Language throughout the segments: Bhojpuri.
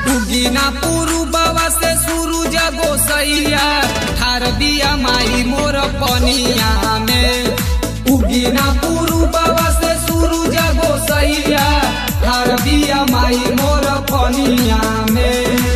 उगिना पुरुबवा से सूरज गोसैया ठार बिया माई मोर पनिया में उगिना पुरुबवा से सूरज गोसैया ठार बिया माई मोर पनिया में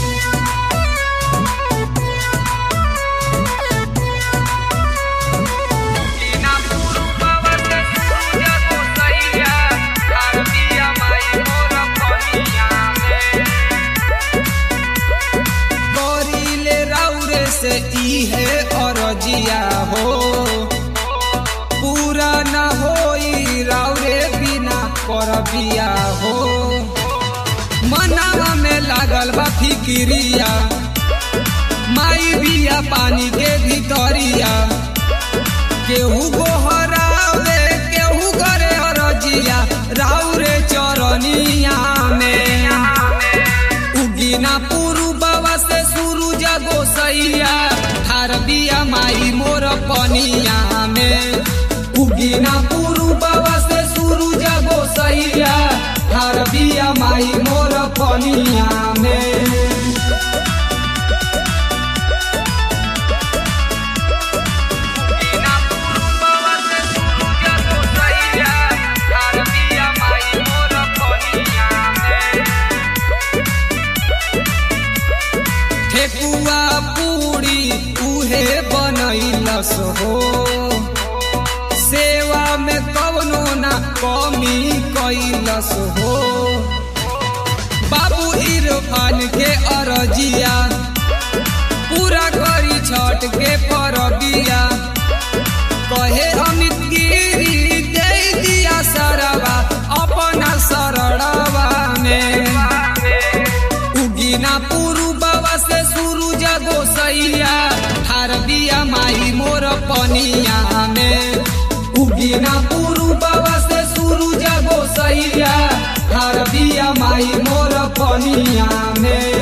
करिले राउरे से इहे अरजिया हो पूरा न होई राउरे बिना करबिया हो मनावा में लागल बा फिकिरिया माई बिया पानी के भीतरिया केहू गोहरावे केहू करे अरजिया राउरे चरनिया में उगिना पुरुबवा से सूरज गोसैया ठार बिया माई मोर पनिया में उगिना पुरुबवा से सूरज गोसैया ठार बिया माई मोर पनिया में ठेकुआ पूरी उहे बनैलस हो सेवा में कवनो ना कमी कैलस हो बाबू इरफान के अरजिया पूरा करी छठ के परबिया कहे अमित गिरी दे दिया सरवा अपना शरणवा में उगिना पुरुबवा से सूरज गोसैया ठार बिया माई मोर पनिया में उगिना पुरुबवा से सूरज गोसैया ठार बिया माई मोर पनिया में